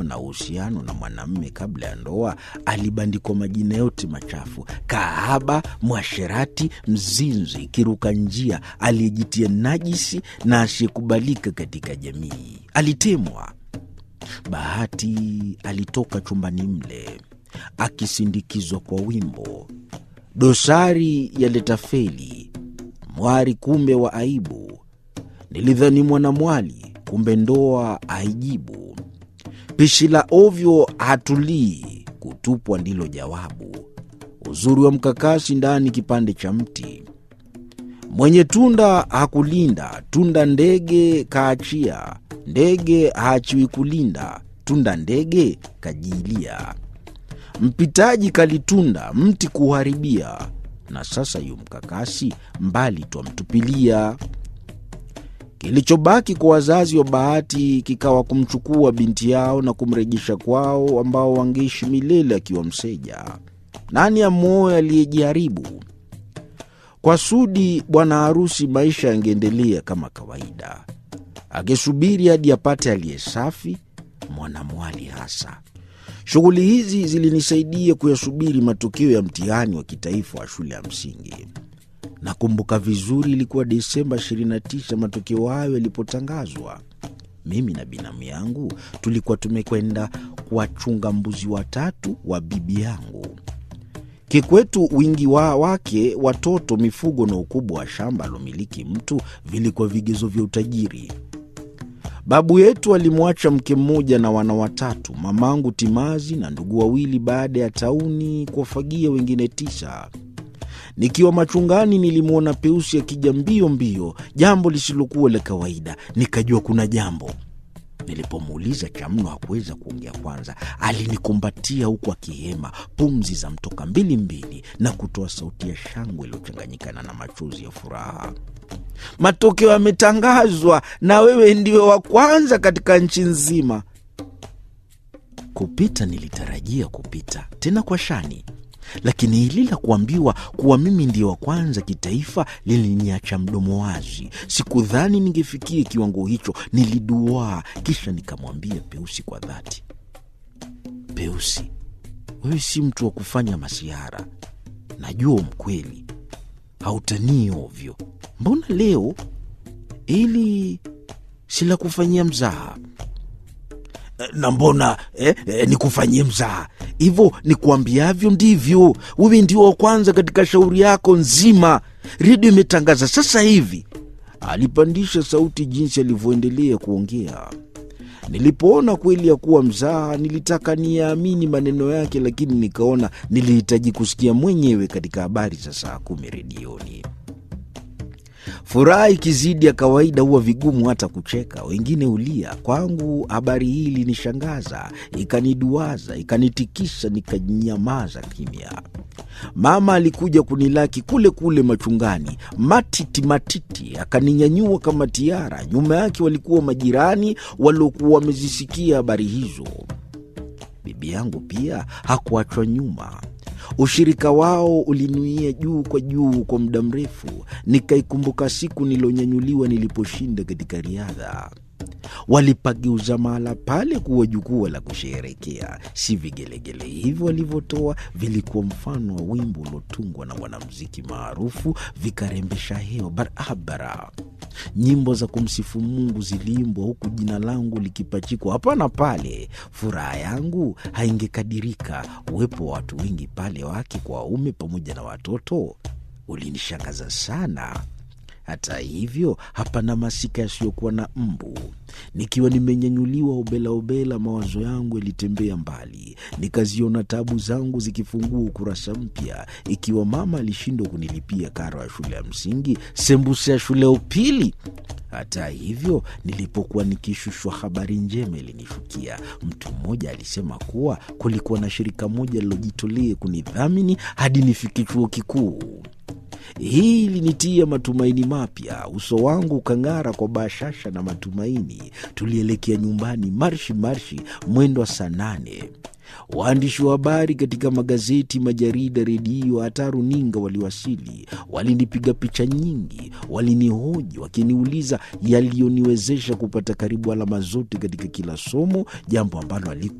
na uhusiano na mwanamme kabla ya ndoa alibandikwa majina yote machafu: kahaba, mwasherati, mzinzi, kiruka njia, aliyejitia najisi na asiyekubalika katika jamii. Alitemwa. Bahati alitoka chumbani mle akisindikizwa kwa wimbo dosari yaleta feli, mwari kumbe wa aibu. Nilidhani mwanamwali, kumbe ndoa haijibu. Pishi la ovyo hatulii, kutupwa ndilo jawabu. Uzuri wa mkakasi ndani kipande cha mti. Mwenye tunda hakulinda, tunda ndege kaachia. Ndege haachiwi kulinda, tunda ndege kajiilia. Mpitaji kalitunda, mti kuharibia, na sasa yu mkakasi mbali twamtupilia. Kilichobaki kwa wazazi wa Bahati kikawa kumchukua binti yao na kumrejesha kwao, ambao wangeishi milele akiwa mseja. Nani amwoe aliyejiharibu? Kwa Sudi bwana harusi, maisha yangeendelea kama kawaida, akisubiri hadi apate aliye safi, mwanamwali hasa. Shughuli hizi zilinisaidia kuyasubiri matokeo ya mtihani wa kitaifa wa shule ya msingi. Nakumbuka vizuri, ilikuwa Desemba 29 matokeo hayo yalipotangazwa. Mimi na binamu yangu tulikuwa tumekwenda kuwachunga mbuzi watatu wa bibi yangu. Kikwetu wingi wa wake, watoto, mifugo na ukubwa wa shamba alomiliki mtu vilikuwa vigezo vya utajiri. Babu yetu alimwacha mke mmoja na wana watatu, mamangu timazi na ndugu wawili, baada ya tauni kuwafagia wengine tisa. Nikiwa machungani nilimwona Peusi akija mbio mbio, jambo lisilokuwa la kawaida. Nikajua kuna jambo. Nilipomuuliza cha mno hakuweza kuongea. Kwanza alinikumbatia huku akihema, pumzi za mtoka mbili mbili, na kutoa sauti ya shangwe iliyochanganyikana na machozi ya furaha. Matokeo yametangazwa na wewe ndiwe wa kwanza katika nchi nzima. Kupita nilitarajia kupita, tena kwa shani, lakini hili la kuambiwa kuwa mimi ndiye wa kwanza kitaifa liliniacha mdomo wazi. Sikudhani ningefikia kiwango hicho. Niliduaa, kisha nikamwambia Peusi kwa dhati, Peusi, wewe si mtu wa kufanya masihara, najua umkweli, hautanii ovyo. Mbona leo ili si la kufanyia mzaha? na mbona eh, eh, nikufanyie mzaha hivyo? Nikuambiavyo ndivyo. Wewe ndio wa kwanza katika shauri yako nzima, redio imetangaza sasa hivi. Alipandisha sauti jinsi alivyoendelea kuongea. Nilipoona kweli ya kuwa mzaha, nilitaka niyaamini maneno yake, lakini nikaona nilihitaji kusikia mwenyewe katika habari za saa kumi redioni. Furaha ikizidi ya kawaida huwa vigumu hata kucheka, wengine hulia. Kwangu habari hii ilinishangaza, ikaniduaza, ikanitikisa, nikanyamaza kimya. Mama alikuja kunilaki kule kule machungani, matiti matiti, akaninyanyua kama tiara. Nyuma yake walikuwa majirani waliokuwa wamezisikia habari hizo. Bibi yangu pia hakuachwa nyuma. Ushirika wao ulinuia juu kwa juu kwa muda mrefu. Nikaikumbuka siku nilonyanyuliwa niliposhinda katika riadha. Walipageuza mahala pale kuwa jukwaa la kusheherekea. Si vigelegele hivyo walivyotoa vilikuwa mfano wa wimbo uliotungwa na mwanamuziki maarufu, vikarembesha hewa barabara. Nyimbo za kumsifu Mungu ziliimbwa huku jina langu likipachikwa hapa na pale. Furaha yangu haingekadirika. Uwepo wa watu wengi pale, wake kwa waume, pamoja na watoto, ulinishangaza sana. Hata hivyo hapana masika yasiyokuwa na mbu. Nikiwa nimenyanyuliwa obela obela, mawazo yangu yalitembea mbali, nikaziona tabu zangu zikifungua ukurasa mpya. Ikiwa mama alishindwa kunilipia karo ya shule ya msingi, sembuse ya shule ya upili. Hata hivyo, nilipokuwa nikishushwa, habari njema ilinishukia. Mtu mmoja alisema kuwa kulikuwa na shirika moja lilojitolea kunidhamini hadi nifike chuo kikuu. Hii ilinitia matumaini mapya. Uso wangu ukang'ara kwa bashasha na matumaini. Tulielekea nyumbani marshi marshi, mwendo wa saa nane. Waandishi wa habari katika magazeti, majarida, redio, hata runinga waliwasili. Walinipiga picha nyingi, walinihoji wakiniuliza yaliyoniwezesha kupata karibu alama zote katika kila somo, jambo ambalo